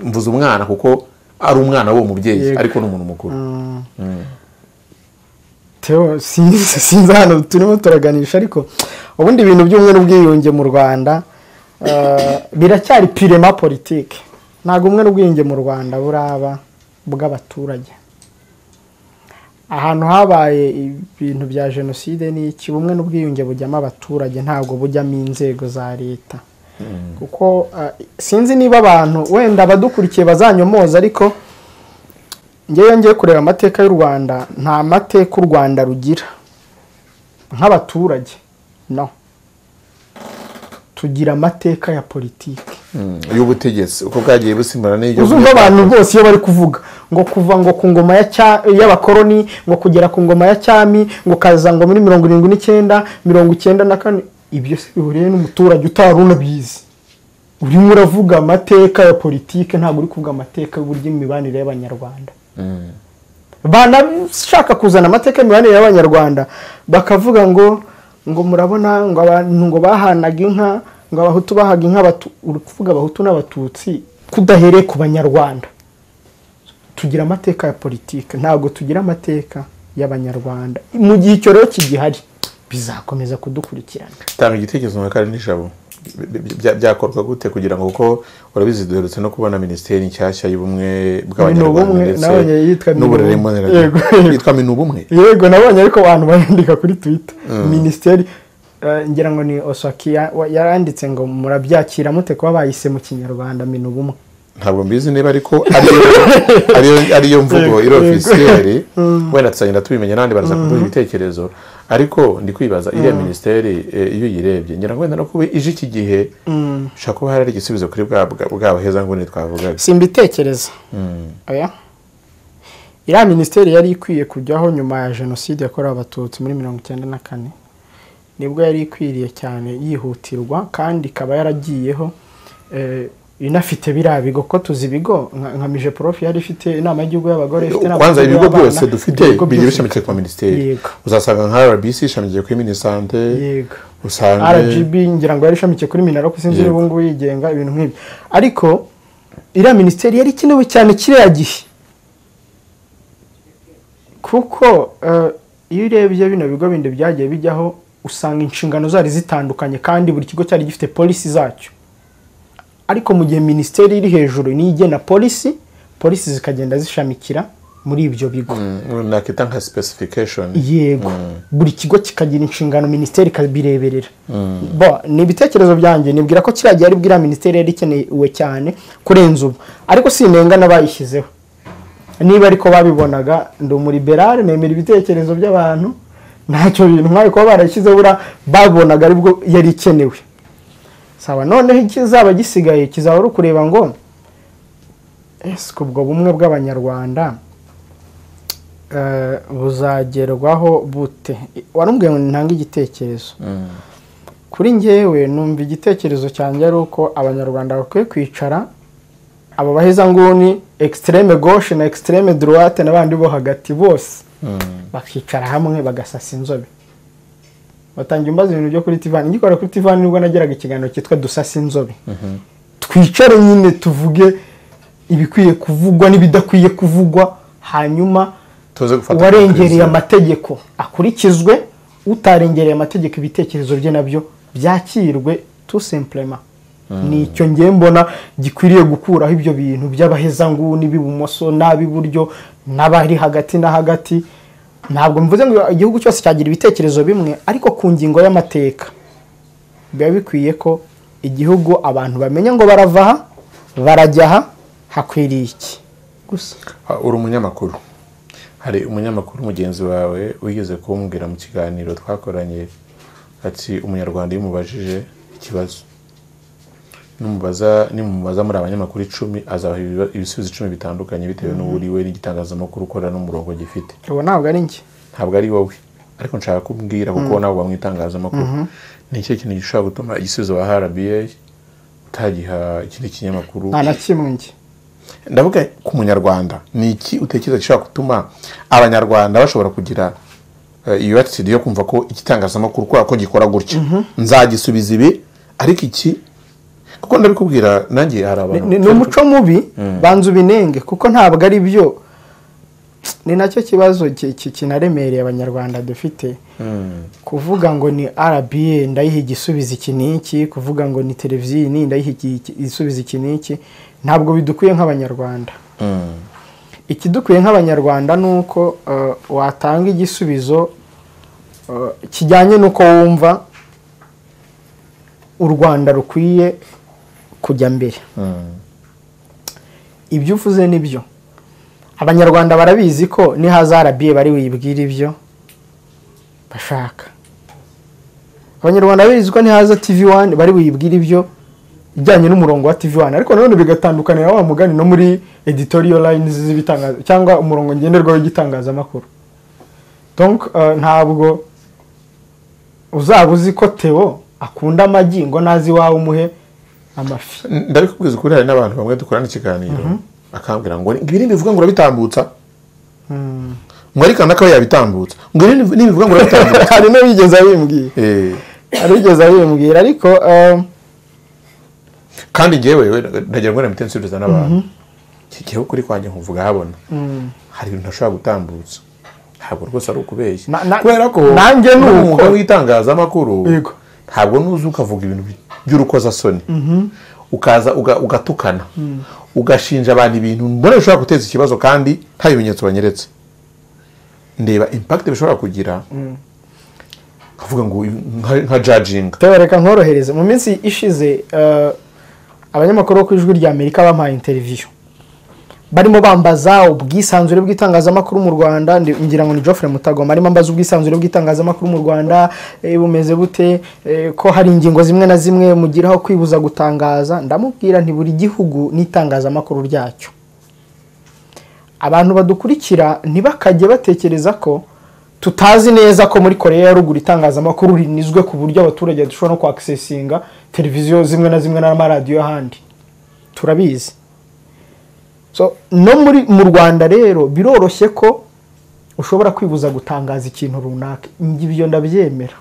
Speaker 2: mvuze umwana kuko ari umwana w'uwo mubyeyi
Speaker 1: Yego.
Speaker 2: ariko ni umuntu mukuru
Speaker 1: Theo sinzi sinzi hano turimo turaganisha ariko ubundi ibintu by'ubumwe n'ubwiyunge mu Rwanda eh, biracyari pirema politike ntabwo ubumwe n'ubwiyunge mu Rwanda buraba bw'abaturage ahantu habaye ibintu bya jenoside n'iki ubumwe n'ubwiyunge bujyamo abaturage ntabwo bujyamo inzego za leta kuko eh, sinzi niba abantu wenda abadukurikiye bazanyomoza ariko ngewe ngiye kureba amateka y'u rwanda nta mateka u rwanda rugira nk'abaturage no tugira amateka ya politiki
Speaker 2: Mm, y'ubutegetsi uko bwagiye busimbana n'ibyo
Speaker 1: uzumva abantu bose iyo bari kuvuga ngo kuva ngo ku ngoma ya Cya- y'abakoroni ngo kugera ku ngoma ya cyami ngo kaza ngo muri mirongo irindwi n'icyenda mirongo icyenda na kane ibyo se bihuriye n'umuturage utari unabizi urimo uravuga amateka ya politiki ntabwo uri kuvuga amateka y'uburyo imibanire y'abanyarwanda banashaka kuzana amateka y'imibanire y'abanyarwanda bakavuga ngo ngo murabona ngo abantu ngo bahanaga inka ngo abahutu bahaga inka Abatu- uri kuvuga abahutu n'abatutsi kudahereye ku banyarwanda tugira amateka ya politiki ntabwo tugira amateka y'abanyarwanda mu gihe icyo rero kigihari bizakomeza kudukurikirana
Speaker 2: tanga igitekerezo nka kare n'ijabo Bi- bi- bya- byakorwa gute kugira ngo kuko urabizi duherutse no kubona minisiteri nshyashya y'ubumwe
Speaker 1: Minubumwe,
Speaker 2: bw'abanyarwanda ndetse
Speaker 1: nawe yitwa
Speaker 2: n'uburere
Speaker 1: Minubumwe.
Speaker 2: mboneragihugu
Speaker 1: Yego, yego.
Speaker 2: yitwa minubumwe
Speaker 1: yego nabonye ariko abantu bayandika kuri twita minisiteri eh, ngira ngo ni osaki ya- wa- yaranditse ngo murabyakira mute kuba bayise mu kinyarwanda mina ubumwe
Speaker 2: ntabwo mbizi niba ariko ariyo ariyo- ariyo mvugo iri ofisiyeri wenda tuzagenda tubimenya n'abandi baraza kuduha ibitekerezo ariko ndi kwibaza iriya minisiteri eh, iyo uyirebye ngira ngo wenda no kuba ije iki gihe ushobora kuba hari igisubizo kuri bwa bwa- bwa baheza nguni twavugaga
Speaker 1: simbitekereza oya iriya minisiteri yari ikwiye kujyaho nyuma ya jenoside yakorewe abatutsi muri mirongo icyenda na kane nibwo yari ikwiriye cyane yihutirwa kandi ikaba yaragiyeho eh, inafite biriya bigo ko tuzi ibigo nka- nka mije prof yari ifite inama y'igihugu y'abagore ifite inama
Speaker 2: kwanza
Speaker 1: y'igihugu
Speaker 2: ibigo
Speaker 1: y'abana,
Speaker 2: byose dufite
Speaker 1: ibigo
Speaker 2: bigiye
Speaker 1: byose
Speaker 2: bishamikiye ku ma minisiteri
Speaker 1: Yego.
Speaker 2: uzasanga nka rbc ishamikiye kuri minisante
Speaker 1: yego
Speaker 2: usanga
Speaker 1: rgb ngira ngo yari ishamikiye kuri minaro kuko sinzi niba
Speaker 2: Yego.
Speaker 1: ubungubu yigenga ibintu nk'ibyo ariko iriya minisiteri yari ikenewe cyane kiriya gihe kuko eh, iyo urebye bino bigo bindi byagiye bijyaho usanga inshingano zari zitandukanye kandi buri kigo cyari gifite polisi zacyo ariko mu gihe minisiteri iri hejuru niyo igena polisi polisi zikagenda zishamikira muri ibyo bigo
Speaker 2: Mm, nakita nka specification
Speaker 1: yego buri kigo kikagira inshingano minisiteri ikabireberera Bo, ni ibitekerezo byanjye nibwira ko kiriya gihe ari bwiriya minisiteri yari ikenewe cyane kurenza ubu ariko sinenga n'abayishyizeho niba ariko babibonaga ndi umuriberare nemera ibitekerezo by'abantu ntacyo bintu nk'ayo kuba barashyizeho buriya babonaga aribwo yari ikenewe saba noneho ikizaba gisigaye kizaba ari ukureba ngo ese ubwo bumwe bw'abanyarwanda eh, buzagerwaho bute warambwiye ngo ntange igitekerezo kuri njyewe numva igitekerezo cyanjye ari uko abanyarwanda bakwiye kwicara aba bahezanguni ekisitereme goshe na ekisitereme duruwate n'abandi bo hagati bose bakicara hamwe bagasasa inzobe batangira imbaza ibintu byo kuri tivani ngikora kuri tivani nibwo nageraga ikiganiro cyitwa dusasa inzobe twicare nyine tuvuge ibikwiye kuvugwa n'ibidakwiye kuvugwa hanyuma
Speaker 2: tuze gufata
Speaker 1: uwarengereye
Speaker 2: amateraniro.
Speaker 1: amategeko akurikizwe utarengereye amategeko ibitekerezo bye nabyo byakirwe tu simplema ni icyo ngiye mbona gikwiriye gukuraho ibyo bintu by'abahezanguni b'ibumoso n'ab'iburyo n'abari hagati na hagati ntabwo mvuze ngo igihugu cyose cyagira ibitekerezo bimwe ariko ku ngingo y'amateka biba bikwiye ko igihugu abantu bamenya ngo barava aha barajya aha hakwiriye iki gusa
Speaker 2: Ah, uri umunyamakuru hari umunyamakuru mugenzi wawe wigeze kumbwira mu kiganiro twakoranye ati umunyarwanda iyo umubajije ikibazo nimumubaza nimumubaza muri abanyamakuru icumi azaha ibiba- ibisubizo icumi bitandukanye bitewe n'uwo uri we n'igitangazamakuru ukorera n'umurongo gifite
Speaker 1: ubu ntabwo ari njye
Speaker 2: ntabwo ari wowe ariko nshaka kumbwira kuko nabo bamwitangazamakuru ni ikihe kintu gishobora gutuma igisubizo wa rba utagiha ikindi kinyamakuru
Speaker 1: nta na kimwe njye
Speaker 2: ndavuga ku munyarwanda ni iki utekereza gishobora gutuma abanyarwanda bashobora kugira eh, iyo attitude yo kumva ko igitangazamakuru kubera ko gikora gutya nzagisubiza ibi ariko iki kuko ndabikubwira nanjye hari abantu
Speaker 1: ni ni umuco mubi banza ubinenge kuko ntabwo ari byo ni nacyo kibazo ki- ki- kinaremereye abanyarwanda dufite kuvuga ngo ni rba ndayiha igisubizo iki n'iki kuvuga ngo ni televiziyo iyi ni ndayiha iki- iki- igisubizo iki n'iki ntabwo bidukwiye nk'abanyarwanda
Speaker 2: Mm,
Speaker 1: ikidukwiye nk'abanyarwanda ni uko eh, watanga igisubizo eh, kijyanye n'uko wumva u rwanda rukwiye kujya mbere
Speaker 2: mm,
Speaker 1: ibyo uvuze ni byo abanyarwanda barabizi ko nihaza rba bari wibwira ibyo bashaka abanyarwanda barabizi ko nihaza tv wani bari wibwira ibyo ijyanye n'umurongo wa tv wani ariko nanone bigatandukanira wa mugani no muri editorial lines z'ibitangaza cyangwa umurongo ngenderwaho w'igitangazamakuru donc eh, ntabwo uzaba uzi ko teo akunda amagi ngo nazi iwawe umuhe amafi
Speaker 2: ndabikubwiza ukuri hari n'abantu bamwe dukorana ikiganiro akambwira ngo ibi ntibivuga ngo urabitambutsa ngo ariko n'akaba yabitambutsa ngo ibi ntibivuga ngo urabitambutsa
Speaker 1: hari n'abigeze abimbwira
Speaker 2: Eh,
Speaker 1: arigeze abimbwira ariko eh,
Speaker 2: kandi njyewe we, ndagira ngo namite nsubiza n'abantu iki gihe kuri kwanjye nkuvuga habona hari ibintu ntashobora gutambutsa ntabwo rwose ari ukubeshya
Speaker 1: Na- na-
Speaker 2: kubera ko
Speaker 1: nanjye ni
Speaker 2: n'uwo
Speaker 1: uko.
Speaker 2: mwuga w'itangazamakuru
Speaker 1: Yego.
Speaker 2: ntabwo nuzi ukavuga ibintu by'urukozasoni ukaza uga- ugatukana ugashinja abantu ibintu mbona bishobora guteza ikibazo kandi nta bimenyetso banyeretse ndeba impakite bishobora kugira nkavuga ngo nka- nka jajinga
Speaker 1: tubereka nkorohereze mu minsi ishize eh, abanyamakuru bo ku ijwi rya amerika bampaye interiviyu barimo bambaza ubwisanzure bw'itangazamakuru mu rwanda ndi- ngira ngo ni Geoffrey Mutagoma arimo ambaza ubwisanzure bw'itangazamakuru mu rwanda eh, bumeze bute eh, ko hari ingingo zimwe na zimwe mugiraho kwibuza gutangaza ndamubwira nti buri gihugu n'itangazamakuru ryacyo abantu badukurikira ntibakajye batekereza ko tutazi neza ko muri koreya ya ruguru itangazamakuru rinizwe ku buryo abaturage dushobora no kwakisesinga televiziyo zimwe na zimwe n'amaradiyo ahandi turabizi so no muri mu rwanda rero biroroshye ko ushobora kwibuza gutangaza ikintu runaka Njye ibyo ndabyemera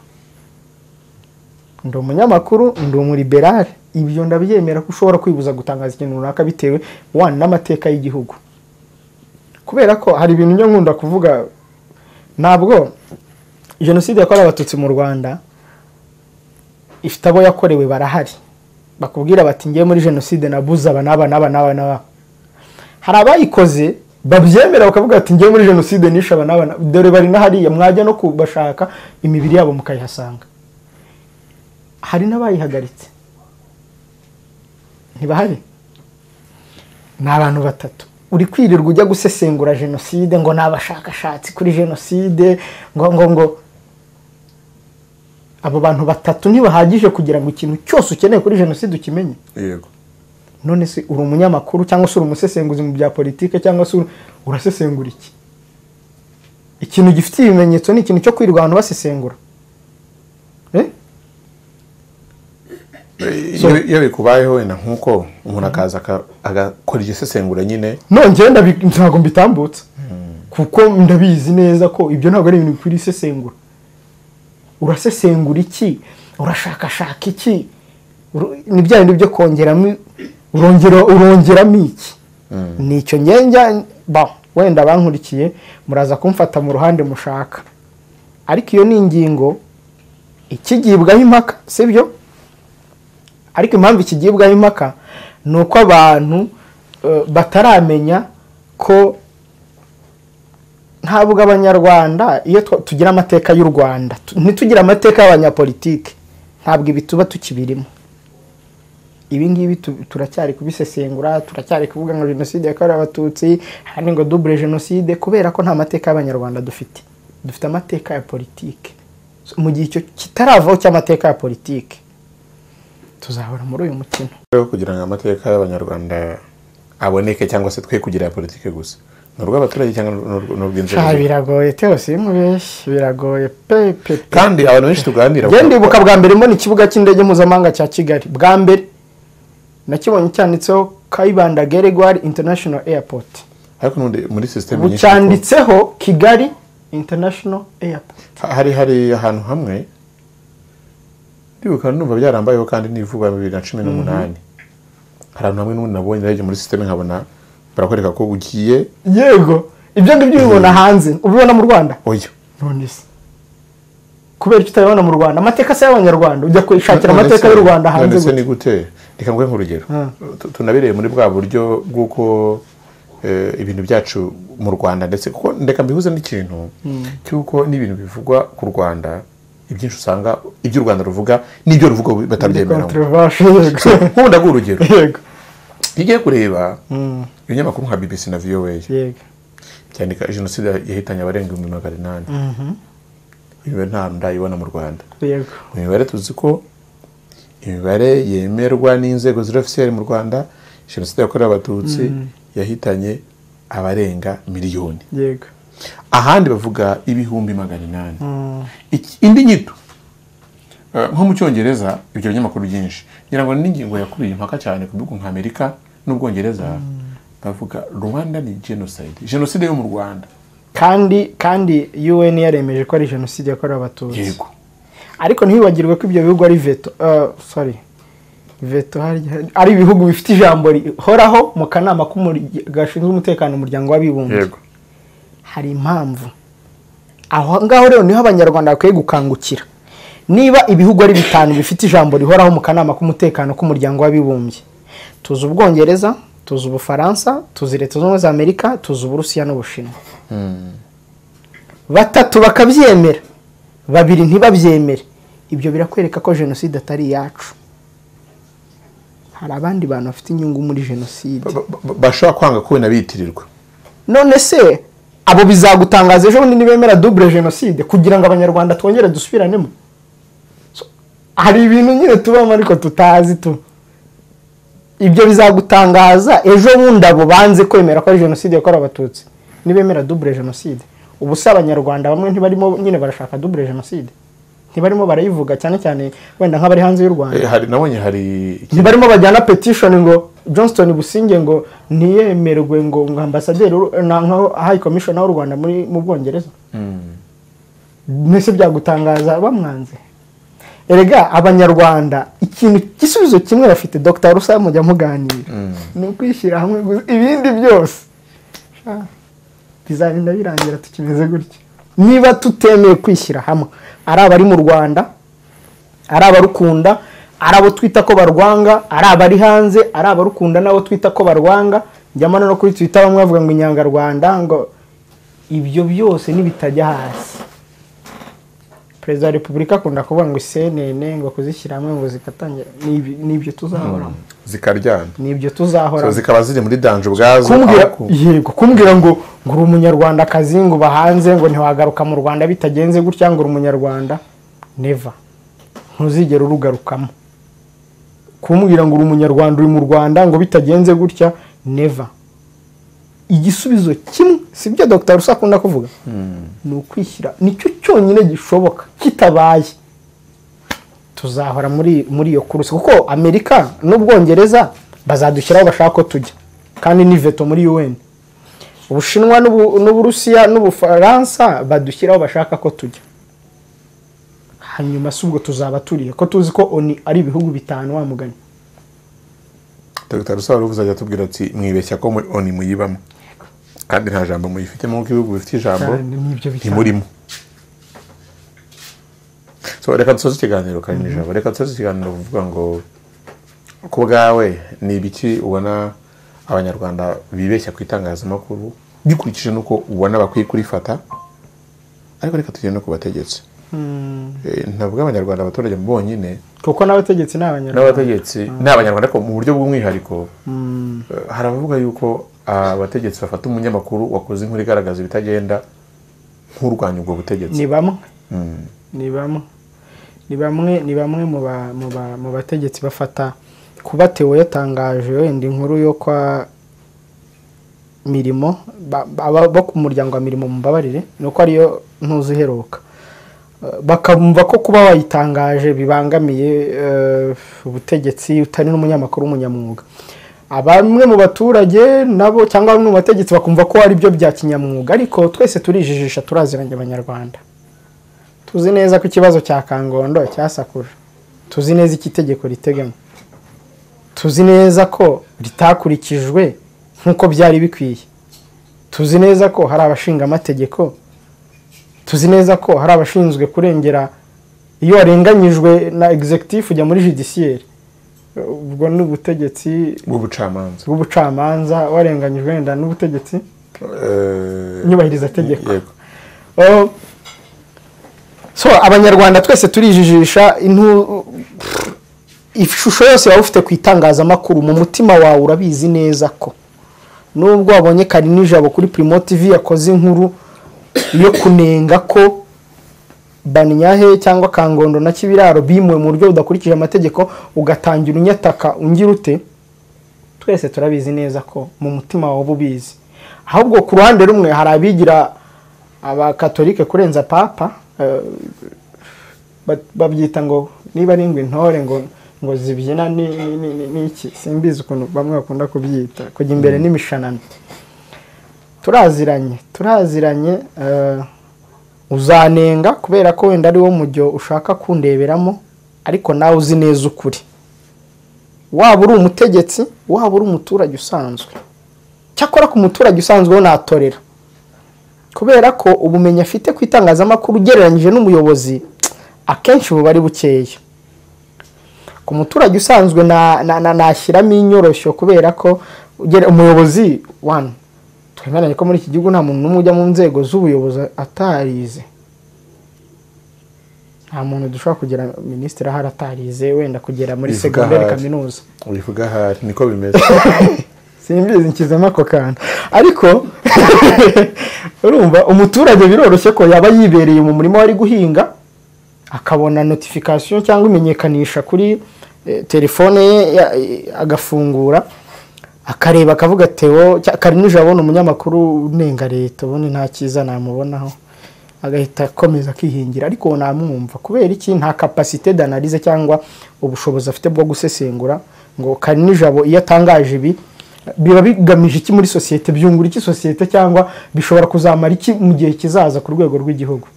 Speaker 1: ndi umunyamakuru ndi umuriberare ibyo ndabyemera ko ushobora kwibuza gutangaza ikintu runaka bitewe wana n'amateka y'igihugu kubera ko hari ibintu njya nkunda kuvuga ntabwo jenoside yakorewe abatutsi mu rwanda ifite abo yakorewe barahari bakubwira bati ngiye muri jenoside nabuze aba n'aba n'aba n'aba n'aba hari abayikoze babyemera bakavuga bati ngiye muri jenoside nishe aba n'aba n'aba." dore bari n'ahariya mwajya no kubashaka imibiri yabo mukayihasanga hari n'abayihagaritse ntibahari ni abantu batatu uri kwirirwa ujya gusesengura jenoside ngo ni abashakashatsi kuri jenoside ngo ngo ngo abo bantu batatu ntibahagije kugira ngo ikintu cyose ukeneye kuri jenoside ukimenye
Speaker 2: yego
Speaker 1: none se uri umunyamakuru cyangwa se uri umusesenguzi mu bya politike cyangwa se uri- urasesengura iki ikintu gifite ibimenyetso ni ikintu cyo kwirirwa abantu basesengura Eh?
Speaker 2: Iyo iyo bikubayeho wenda nk'uko umuntu akaza aka- agakora iryo sesengura nyine
Speaker 1: nongeye ndabi- ntabwo mbitambutsa kuko ndabizi neza ko ibyo ntabwo ari ibintu bikwiriye isesengura urasesengura iki urashakashaka iki Uru- ni bya bindi byo kongeramo urongera urongeramo iki nicyo ngenge ba wenda bankurikiye muraza kumfata mu ruhande mushaka ariko iyo ni ingingo ikigibwaho impaka sibyo ariko impamvu ikigibwaho impaka ni uko abantu eh, bataramenya ko ntabwo abanyarwanda iyo twa- tugira amateka y'u rwanda tu- ntitugire amateka y'abanyapolitike ntabwo ibi tuba tukibirimo ibi ngibi tu- turacyari kubisesengura turacyari kuvuga ngo jenoside yakorewe abatutsi ahandi ngo dubure jenoside kubera ko nta mateka y'abanyarwanda dufite dufite amateka ya politike So, mu gihe icyo kitaravaho cy'amateka ya politike tuzahora muri uyu mukino
Speaker 2: rero kugira ngo amateka y'abanyarwanda aboneke cyangwa se twe kugira aya politiki gusa ni urw'abaturage cyangwa ni urw- ni urw'inzego
Speaker 1: sha biragoye teose mubeshyi biragoye pe pe pe
Speaker 2: kandi abantu benshi tuganira
Speaker 1: njye
Speaker 2: bavuga-
Speaker 1: ndibuka bwa mbere mbona ikibuga cy'indege mpuzamahanga cya kigali bwa mbere nakibonye cyanditseho kayibanda geregwari international airport
Speaker 2: ariko n'ubundi muri sisiteme
Speaker 1: ubu
Speaker 2: nyinshi
Speaker 1: cyanditseho kigali international airport
Speaker 2: ha- hari hari ahantu hamwe ndibuka numva byarambayeho kandi ni vuba bibiri na cumi n'umunani hari ahantu hamwe n'ubundi nabonye narebye muri sisiteme nkabona barakwereka ko ugiye
Speaker 1: yego ibyo ngibyo ubibona hanze ubibona mu rwanda
Speaker 2: oya
Speaker 1: none se kubera icyo utabibona mu rwanda amateka se y'abanyarwanda ujya kwishakira
Speaker 2: None
Speaker 1: amateka
Speaker 2: se-
Speaker 1: y'u rwanda hanze
Speaker 2: none se
Speaker 1: gute.
Speaker 2: ni gute reka nguhe nk'urugero
Speaker 1: Ah.
Speaker 2: Tu- tunabireye muri bwa buryo bw'uko eh, ibintu byacu mu rwanda ndetse kuko ndeka mbihuze n'ikintu cy'uko n'ibintu bivugwa ku rwanda ibyinshi usanga ibyo u rwanda ruvuga n'ibyo ruvuga batabyemeramo
Speaker 1: Controversial, yego.
Speaker 2: nk'ubu ndaguha urugero
Speaker 1: yego
Speaker 2: iyo ugiye kureba ibinyamakuru nka bbc na voa
Speaker 1: yego
Speaker 2: byandika jenoside yahitanye abarenga ibihumbi magana inani iyo nta ndayibona mu rwanda
Speaker 1: yego
Speaker 2: mu mibare tuzi ko imibare yemerwa n'inzego ziri ofisiyeri mu rwanda jenoside yakorewe abatutsi yahitanye abarenga miliyoni
Speaker 1: yego
Speaker 2: ahandi bavuga ibihumbi magana inani Iki- indi nyito eh, nko mu cyongereza ibyo binyamakuru byinshi ngira ngo n'ingingo yakuriye impaka cyane ku bihugu nka amerika n'ubwongereza bavuga rwanda ni genocide jenoside yo mu rwanda
Speaker 1: kandi kandi un yaremeje ko ari jenoside yakorewe abatutsi
Speaker 2: yego
Speaker 1: ariko ntibibagirwe ko ibyo bihugu ari veto eh, sorry veto harya- ari ibihugu bifite ijambo rihoraho mu kanama k'umurya- gashinzwe umutekano mu muryango w'abibumbye hari impamvu aho ngaho rero niho abanyarwanda bakwiye gukangukira niba ibihugu ari bitanu bifite ijambo rihoraho mu kanama k'umutekano k'umuryango w'abibumbye tuzi ubwongereza tuzi ubufaransa tuzi leta zunze ubumwe za amerika tuzi uburusiya n'ubushinwa batatu bakabyemera babiri ntibabyemere ibyo birakwereka ko jenoside atari iyacu hari abandi bantu bafite inyungu muri jenoside
Speaker 2: Ba- ba- ba- bashobora kwanga ko binabitirirwa
Speaker 1: none se abo bizagutangaza ejo bundi nibemera dubure jenoside kugira ngo abanyarwanda twongere dusubiranemo So, hari ibintu nyine tubamo ariko tutazi tu ibyo bizagutangaza ejo bundi abo banze kwemera ko ari jenoside yakorewe abatutsi nibemera dubure jenoside ubu se abanyarwanda bamwe ntibarimo nyine barashaka dubure jenoside ntibarimo barayivuga cyane cyane wenda nk'abari hanze y'u rwanda
Speaker 2: Eh, hari nabonye hari
Speaker 1: ntibarimo bajyana petishoni ngo johnston businge ngo ntiyemerwe ngo ngo ambasaderi w'u- na- nka hayi komishona w'u rwanda muri mu bwongereza mbese byagutangaza bamwanze erega abanyarwanda ikintu igisubizo kimwe bafite dr rusa mujya muganira ni ukwishyira hamwe gusa ibindi byose Ah, bizarinda birangira tukimeze gutya niba tutemeye kwishyira hamwe ari abari mu rwanda ari abarukunda ari abo twita ko barwanga ari abari hanze ari abarukunda n'abo twita ko barwanga njyamo no kuri twita bamwe bavuga ngo inyangarwanda ngo ibyo byose nibitajya hasi perezida wa repubulika akunda kuvuga ngo isenene ngo kuzishyira hamwe ngo zikatangira ni ibi- ni ibyo tuzahoramo
Speaker 2: zikaryana
Speaker 1: ni ibyo
Speaker 2: So,
Speaker 1: tuzahoramo
Speaker 2: zikaba ziri muri danje ubwazo
Speaker 1: kumbwira
Speaker 2: ariko-
Speaker 1: yego kumbwira ngo ngo uri umunyarwandakazi ngo uba hanze ngo ntiwagaruka mu rwanda bitagenze gutya ngo uri umunyarwanda neva ntuzigera urugarukamo kumbwira ngo uri umunyarwanda uri mu rwanda ngo bitagenze gutya neva igisubizo kimwe si byo dr rusa akunda kuvuga ni ukwishyira nicyo cyonyine gishoboka kitabaye tuzahora muri muri iyo kurusi kuko amerika n'ubwongereza bazadushyiraho bashaka ko tujya kandi ni veto muri un ubushinwa n'ubu- n'uburusiya n'ubufaransa badushyiraho bashaka ko tujya hanyuma si ubwo tuzaba turiye ko tuzi ko oni ari ibihugu bitanu wa mugani
Speaker 2: dr rusaro uzajya atubwira ati mwibeshya ko muri oni muyibamo kandi nta jambo muyifitemo kuko ibihugu bifite ijambo
Speaker 1: Cyane, nibyo bitanu.
Speaker 2: ntimurimo So, reka dusoze ikiganiro karimo ijambo reka dusoze ikiganiro uvuga ngo ku bwawe ni ibiki ubona abanyarwanda bibeshya ku itangazamakuru bikurikije n'uko ubona bakwiye kurifata ariko reka tugende no ku bategetsi Eh, ntavuga abanyarwanda abaturage bonyine
Speaker 1: kuko n'abategetsi ni abanyarwanda
Speaker 2: n'abategetsi ni abanyarwanda ariko mu buryo bw'umwihariko eh, hari abavuga yuko abategetsi bafata umunyamakuru wakoze inkuru igaragaza ibitagenda nk'urwanya ubwo butegetsi
Speaker 1: ni bamwe ni bamwe ni bamwe ni bamwe mu ba- mu ba- mu bategetsi bafata kuba tewo yatangaje wenda inkuru yo kwa mirimo ba- ba- aba- bo ku muryango wa mirimo mumbabarire ni uko ariyo ntuzi iheruka Eh, bakumva ko kuba wayitangaje bibangamiye eh, ubutegetsi utari n'umunyamakuru w'umunyamwuga bamwe mu baturage nabo cyangwa bamwe mu bategetsi bakumva ko ari byo bya kinyamwuga ariko twese turijijisha turaziranye abanyarwanda tuzi neza ko ikibazo cya kangondo cyasakuje tuzi neza icyo itegeko riteganya tuzi neza ko ritakurikijwe nk'uko byari bikwiye tuzi neza ko hari abashinga amategeko tuzi neza ko hari abashinzwe kurengera iyo warenganyijwe na executive ujya muri judiciaire ubwo ni ubutegetsi
Speaker 2: bw'ubucamanza
Speaker 1: bw'ubucamanza warenganyijwe wenda n'ubutegetsi
Speaker 2: Eh,
Speaker 1: nyubahiriza tegeko
Speaker 2: yego.
Speaker 1: Oh. so abanyarwanda twese turijijisha intu pff, ishusho yose waba ufite ku itangazamakuru mu mutima wawe urabizi neza ko nubwo wabonye kari nijabo kuri primo tv yakoze inkuru yo kunenga ko banyahe cyangwa kangondo na kibiraro bimuwe mu buryo budakurikije amategeko ugatangira unyataka ungira ute twese turabizi neza ko mu mutima wawe uba ubizi ahubwo ku ruhande rumwe hari abigira abakatolike kurenza papa eh, ba- babyita ngo niba ari ingwe intore ngo ngo zibyina ni- ni- ni ni- ni iki simbizi ukuntu bamwe bakunda kubyita kujya imbere n'imishanana turaziranye turaziranye eh, uzanenga kubera ko wenda ari wo mujyo ushaka kundeberamo ariko nawe uzi neza ukuri waba uri umutegetsi waba uri umuturage usanzwe cyakora ku muturage usanzwe we natorera kubera ko ubumenyi afite ku itangazamakuru ugereranyije n'umuyobozi akenshi buba ari bukeya ku muturage usanzwe na- na- na- nashyiramo inyoroshyo kubera ko ugere- umuyobozi wani twemeranye ko muri iki gihugu nta muntu n'umwe ujya mu nzego z'ubuyobozi atarize nta muntu dushobora kugira minisitiri ahari atarize wenda kugera muri
Speaker 2: Bivuga
Speaker 1: segonderi
Speaker 2: ahari.
Speaker 1: kaminuza
Speaker 2: bivuga ahari niko bimeze
Speaker 1: simbizi nshyizemo ako kantu ariko urumva umuturage biroroshye ko yaba yibereye mu murima we ari guhinga akabona notification cyangwa imenyekanisha kuri eh, telefone ye ya- eh, agafungura akareba akavuga tewo cya- kari nijoro abona umunyamakuru unenga leta ubundi nta cyiza namubonaho agahita akomeza akihingira ariko namwumva kubera iki nta kapasite d'analyse cyangwa ubushobozi afite bwo gusesengura ngo kari nijoro iyo atangaje ibi biba bigamije iki muri sosiyete byungura iki sosiyete cyangwa bishobora kuzamara iki mu gihe kizaza ku rwego rw'igihugu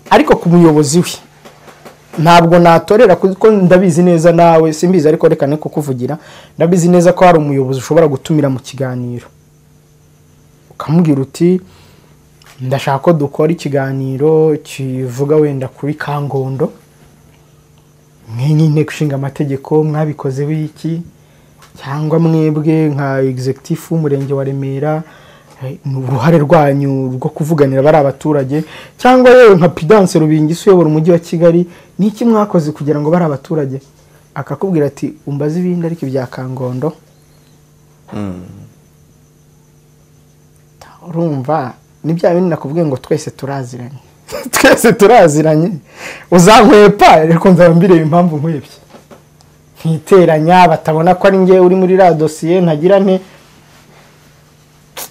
Speaker 1: ariko ku muyobozi we ntabwo natorera kuko ndabizi neza nawe simbizi ariko reka ne kukuvugira ndabizi neza ko hari umuyobozi ushobora gutumira mu kiganiro ukamubwira uti ndashaka ko dukora ikiganiro kivuga wenda kuri kangondo mwenye inteko ishinga amategeko mwabikoze wiki cyangwa mwebwe nka executive w'umurenge wa Remera eh, ni uruhare rwanyu rwo kuvuganira bari abaturage cyangwa yewe nka Pidance Rubingisi uyobora umujyi wa Kigali ni iki mwakoze kugira ngo bari abaturage akakubwira ati umbaze ibindi ariko ibya Kangondo urumva ni bya bindi nakubwiye ngo twese turaziranye twese turaziranye uzankwepa ariko nzaba mbireba impamvu nkwebye nkiteranya batabona ko ari ngewe uri muri ra dosiye ntagira nte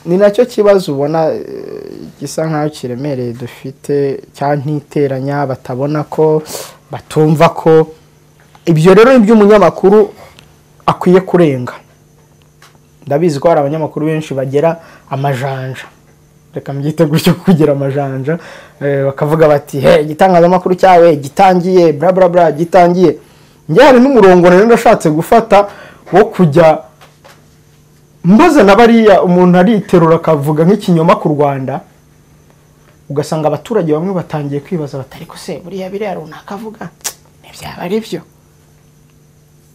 Speaker 1: ni nacyo kibazo ubona eh, gisa nk'aho kiremereye dufite cya ntiteranya batabona ko batumva ko ibyo rero ni iby'umunyamakuru akwiye kurenga ndabizi ko hari abanyamakuru benshi bagira amajanja reka mbyite gutyo kugira amajanja eh, bakavuga bati he igitangazamakuru cyawe gitangiye bla bla bla gitangiye njye hari n'umurongo rero ndashatse gufata wo kujya mbaza na bariya umuntu ariterura akavuga nk'ikinyoma ku rwanda ugasanga abaturage bamwe batangiye kwibaza bati ariko se buriya biriya runaka avuga ntibyaba ari byo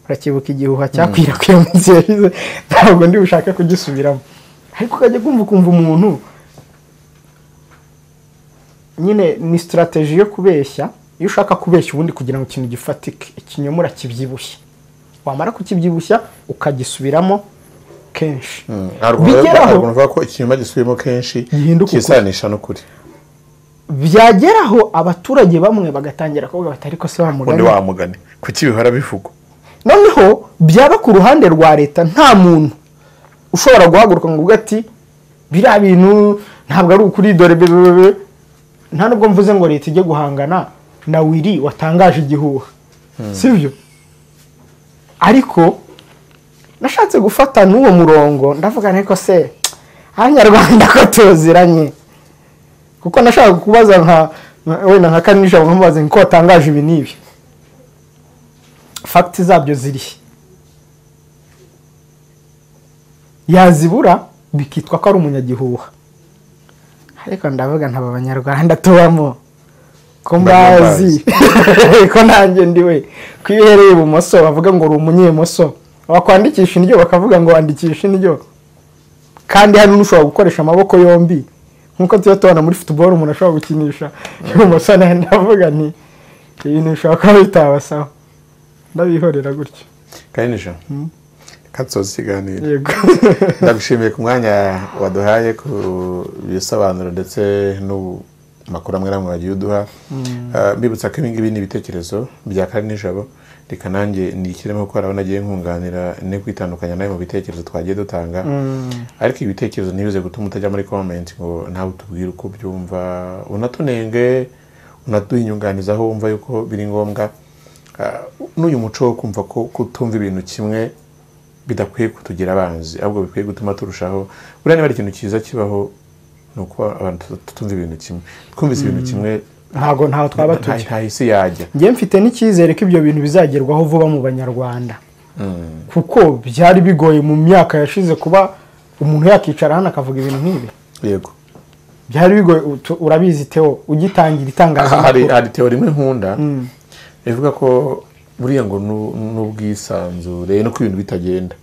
Speaker 1: urakibuka igihuha cyakwirakwira mu nsi yashize ntabwo ndi bushake kugisubiramo ariko ukajya kumva ukumva umuntu nyine ni sitarateji yo kubeshya iyo ushaka kubeshya ubundi kugira ngo ikintu gifatike ikinyoma urakibyibushya wamara kukibyibushya ukagisubiramo kenshi
Speaker 2: hari
Speaker 1: Bigeraho.
Speaker 2: umuntu uvuga ko ikinyoma gisubiyemo kenshi
Speaker 1: Gihinduka ukuri.
Speaker 2: kisanisha n'ukuri
Speaker 1: byageraho abaturage bamwe bagatangira kuvuga bati ariko se wa
Speaker 2: ubundi
Speaker 1: mugani
Speaker 2: wamugane kuki bihora bivugwa
Speaker 1: noneho byaba ku ruhande rwa leta nta muntu ushobora guhaguruka ngo uvuge ati biriya bintu ntabwo ari ukuri dore be- be- be." nta nubwo mvuze ngo leta ijye guhangana na wiri watangaje igihuha si byo ariko nashatse gufata n'uwo murongo ndavuga ariko se abanyarwanda ko tuziranye kuko nashaka kubaza nka wenda nka kanisha nkamubaze ngo ko watangaje ibi n'ibi fagiti zabyo zirihe yazibura bikitwa ko ari umunyagihuha ariko ndavuga ntaba abanyarwanda tubamo ko mbazi ko nanjye ndi we ko iyo uhereye ibumoso bavuga ngo uri umunyemoso wakwandikisha indyo bakavuga ngo wandikisha indyo kandi hari n'ushobora gukoresha amaboko yombi nk'uko tuba tubona muri futuboro umuntu ashobora gukinisha ibumoso ndavuga nti ibintu bishobora kuba bitabasaho ndabihorera gutyo
Speaker 2: kandi nijoro katsoza ikiganiro
Speaker 1: yego
Speaker 2: ndagushimiye ku mwanya waduhaye ku bisobanuro ndetse n'amakuru amwe n'amwe wagiye uduha Ah, mbibutsa ko ibingibi ni ibitekerezo bya kare nijoro reka nanjye nikiremo kuko urabona agiye nkunganira ne kwitandukanya nawe mu bitekerezo twagiye dutanga ariko ibi bitekerezo ntibize gutuma utajya muri komenti ngo nawe utubwire uko byumva unatunenge unaduha inyunganizi aho wumva yuko biri ngombwa Ah, n'uyu muco wo kumva ko kutumva ibintu kimwe bidakwiye kutugira abanzi ahubwo bikwiye gutuma turushaho buriya niba ari ikintu cyiza kibaho ni uko abantu tu- tutumva ibintu kimwe twumvise ibintu kimwe
Speaker 1: ntabwo ntaho twaba
Speaker 2: nta
Speaker 1: tujya
Speaker 2: nta isi yajya
Speaker 1: njye mfite n'icyizere ko ibyo bintu bizagerwaho vuba mu banyarwanda kuko byari bigoye mu myaka yashize kuba umuntu yakicara hano akavuga ibintu nk'ibi
Speaker 2: yego
Speaker 1: byari bigoye utu- urabizi teo ugitangira
Speaker 2: Aha hari
Speaker 1: itangazamakuru
Speaker 2: hari teori imwe nkunda ivuga ko buriya ngo nu- n'ubwisanzure no ko ibintu bitagenda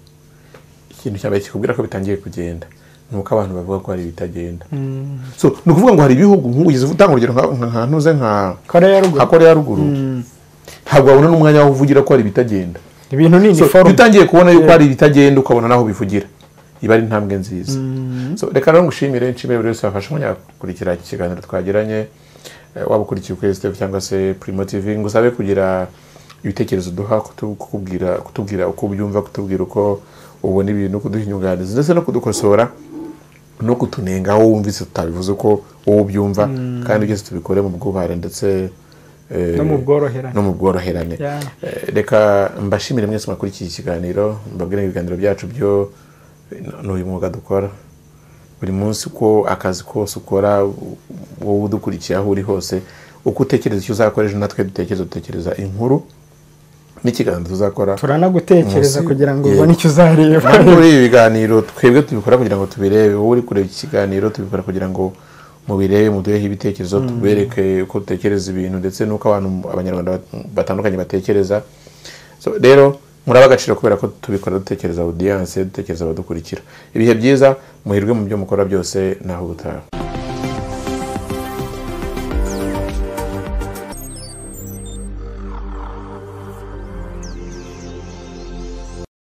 Speaker 2: ikintu cya mbere kikubwira ko bitangiye kugenda ni uko abantu bavuga ko hari ibitagenda so ni ukuvuga ngo hari ibihugu nk'ugize utanga urugero nka- nka nka- ntuze nka
Speaker 1: koreya ya
Speaker 2: nka
Speaker 1: ruguru
Speaker 2: koreya ya ruguru ntabwo wabona n'umwanya wo uvugira ko hari ibitagenda
Speaker 1: ibintu ni
Speaker 2: So, iyo
Speaker 1: iniforume
Speaker 2: utangiye kubona yuko hari ibitagenda ukabona naho bivugira iba ari intambwe nziza So, reka rero ngushimire nshimire buri wese wafashe umwanya gukurikira iki kiganiro twagiranye Eh, waba ukurikiye ukwezi TV cyangwa se Primo TV ngusabe kugira ibitekerezo duha kutu- kukubwira kutubwira uko ubyumva kutubwira uko ubona ibintu kuduha inyunganizi ndetse no kudukosora no kutunenga aho wumvise tutabivuze uko wowe ubyumva kandi byose tubikore mu bwubahane ndetse eh,
Speaker 1: no mu bworoherane
Speaker 2: no mu bworoherane
Speaker 1: Yeah.
Speaker 2: Eh, reka mbashimire mwese mwakurikiye ikiganiro mbabwire ibiganiro byacu byo n'uyu mwuga dukora buri munsi uko akazi kose ukora u- wowe udukurikiye aho uri hose uko utekereza icyo uzakoresha natwe dutekereza dutekereza inkuru n'ikiganiro tuzakora
Speaker 1: turanagutekereza
Speaker 2: Munsi-
Speaker 1: kugira ngo
Speaker 2: Yego.
Speaker 1: ubone icyo uzareba
Speaker 2: muri ibi biganiro twebwe tubikora kugira ngo tubirebe wowe uri kureba iki kiganiro tubikora kugira ngo mubirebe muduheho ibitekerezo tubereke uko dutekereza ibintu ndetse n'uko abantu abanyarwanda bat- batandukanye batekereza So, rero muraba agaciro kubera ko tubikora dutekereza audience dutekereza abadukurikira ibihe byiza muhirwe mu byo mukora byose naho ubutaha